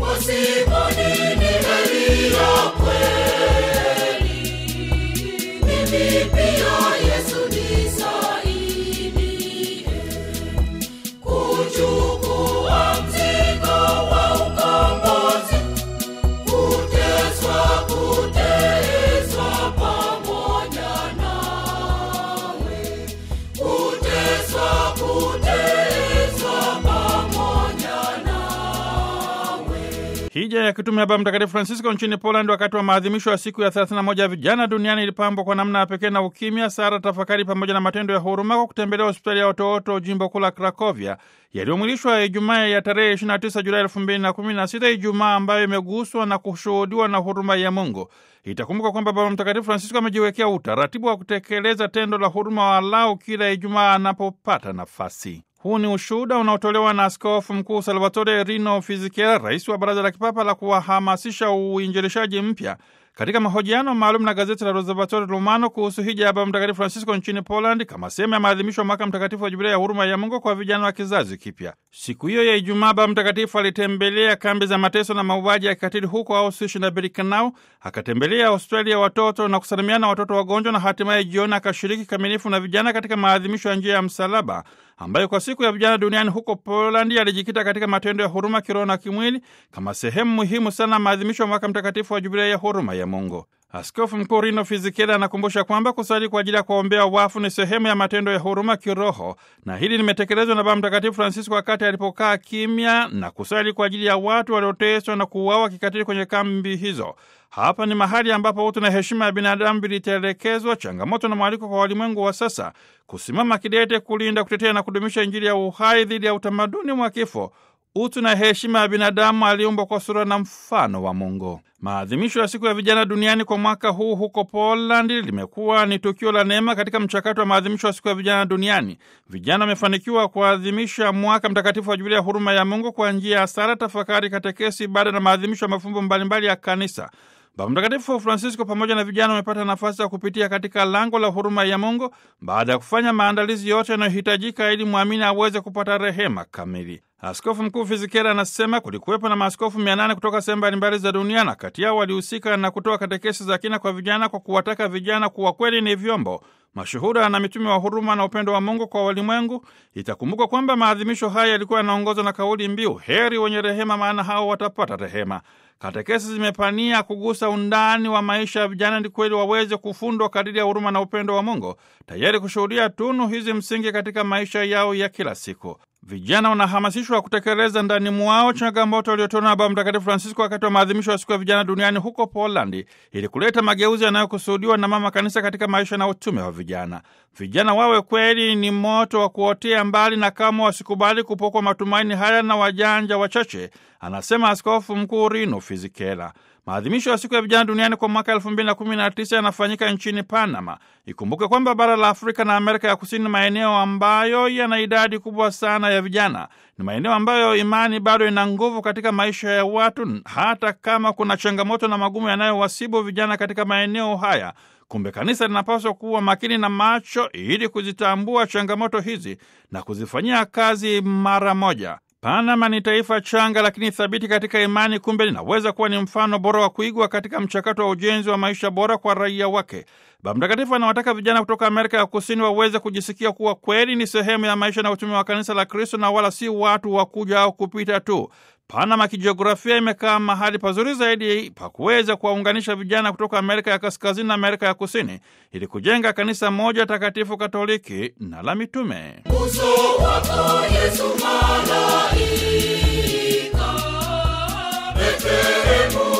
pasipo nini heri ya kweli. Mimi pia Yesu nisaidie kuchukua mzigo wa ukombozi, kuteswa, kuteswa pamoja nawe, kuteswa, kuteswa pamoja nawe. Hija ya kitume ya Baba Mtakatifu Francisco nchini Poland wakati wa maadhimisho ya siku ya 31 ya vijana duniani ilipambwa kwa namna ya pekee na ukimya, sara, tafakari pamoja na matendo ya huruma kwa kutembelea hospitali ya watoto jimbo kuu la Krakovia yaliyomwilishwa Ijumaa ya tarehe 29 Julai 2016, Ijumaa ambayo imeguswa na kushuhudiwa na huruma ya Mungu. Itakumbuka kwamba Baba Mtakatifu Francisco amejiwekea utaratibu wa kutekeleza tendo la huruma walau kila Ijumaa anapopata nafasi. Huu ni ushuhuda unaotolewa na Askofu Mkuu Salvatore Rino Fisichella, rais wa Baraza la Kipapa la kuwahamasisha uinjilishaji mpya, katika mahojiano maalum na gazeti la L'Osservatore Romano kuhusu hija ya Baba Mtakatifu Francisco nchini Poland kama sehemu ya maadhimisho ya mwaka mtakatifu wa Jubilia ya huruma ya Mungu kwa vijana wa kizazi kipya. Siku hiyo ya Ijumaa, Baba Mtakatifu alitembelea kambi za mateso na mauaji ya kikatili huko Auschwitz na Birkenau, akatembelea hospitali ya watoto na kusalimiana na watoto wagonjwa, na hatimaye jioni akashiriki kamilifu na vijana katika maadhimisho ya njia ya msalaba ambayo kwa siku ya vijana duniani huko Polandi alijikita katika matendo ya huruma kiroho na kimwili kama sehemu muhimu sana maadhimisho ya mwaka mtakatifu wa Jubilia ya huruma ya Mungu. Askofu Mkuu Rino Fisichella anakumbusha kwamba kusali kwa ajili ya kuwaombea wafu ni sehemu ya matendo ya huruma kiroho, na hili limetekelezwa na Baba Mtakatifu Francisco wakati alipokaa kimya na kusali kwa ajili ya watu walioteswa na kuuawa kikatili kwenye kambi hizo. Hapa ni mahali ambapo utu na heshima ya binadamu vilitelekezwa, changamoto na mwaliko kwa walimwengu wa sasa kusimama kidete kulinda, kutetea na kudumisha Injili ya uhai dhidi ya utamaduni wa kifo. Utu na heshima ya binadamu aliumbwa kwa sura na mfano wa Mungu. Maadhimisho ya siku ya vijana duniani kwa mwaka huu huko Poland limekuwa ni tukio la neema katika mchakato wa maadhimisho ya siku ya vijana duniani. Vijana wamefanikiwa kuadhimisha mwaka mtakatifu wa Jubilia ya huruma ya Mungu kwa njia ya sala, tafakari, katekesi, ibada na maadhimisho ya mafumbo mbalimbali ya Kanisa. Baba Mtakatifu Francisco pamoja na vijana wamepata nafasi ya kupitia katika lango la huruma ya Mungu baada ya kufanya maandalizi yote yanayohitajika ili mwamini aweze kupata rehema kamili. Askofu Mkuu Fisichella anasema kulikuwepo na maaskofu mia nane kutoka sehemu mbalimbali za dunia, na kati yao walihusika na kutoa katekesi za kina kwa vijana kwa kuwataka vijana kuwa kweli ni vyombo mashuhuda na mitume wa huruma na upendo wa Mungu kwa walimwengu. Itakumbuka kwamba maadhimisho haya yalikuwa yanaongozwa na kauli mbiu heri wenye rehema, maana hao watapata rehema. Katekesi zimepania kugusa undani wa maisha ya vijana ili kweli waweze kufundwa kadiri ya huruma na upendo wa Mungu, tayari kushuhudia tunu hizi msingi katika maisha yao ya kila siku. Vijana wanahamasishwa kutekeleza ndani mwao changamoto waliotolewa na Baba Mtakatifu Francisco wakati wa maadhimisho ya siku ya vijana duniani huko Polandi, ili kuleta mageuzi yanayokusudiwa na Mama Kanisa katika maisha na utume wa vijana. Vijana wawe kweli ni moto wa kuotea mbali, na kama wasikubali kupokwa matumaini haya na wajanja wachache, anasema Askofu Mkuu Rino Fisichella. Maadhimisho ya siku ya vijana duniani kwa mwaka elfu mbili na kumi na tisa yanafanyika nchini Panama. Ikumbuke kwamba bara la Afrika na Amerika ya Kusini ni maeneo ambayo yana idadi kubwa sana ya vijana. Ni maeneo ambayo imani bado ina nguvu katika maisha ya watu, hata kama kuna changamoto na magumu yanayowasibu vijana katika maeneo haya. Kumbe kanisa linapaswa kuwa makini na macho ili kuzitambua changamoto hizi na kuzifanyia kazi mara moja. Panama ni taifa changa lakini thabiti katika imani. Kumbe linaweza kuwa ni mfano bora wa kuigwa katika mchakato wa ujenzi wa maisha bora kwa raia wake. Baba Mtakatifu anawataka vijana kutoka Amerika ya Kusini waweze kujisikia kuwa kweli ni sehemu ya maisha na utume wa kanisa la Kristo na wala si watu wa kuja au kupita tu. Panama kijiografia imekaa mahali pazuri zaidi pa kuweza kuwaunganisha vijana kutoka Amerika ya Kaskazini na Amerika ya Kusini ili kujenga kanisa moja takatifu Katoliki na la mitume. Uso wako Yesu malaika, Betlehemu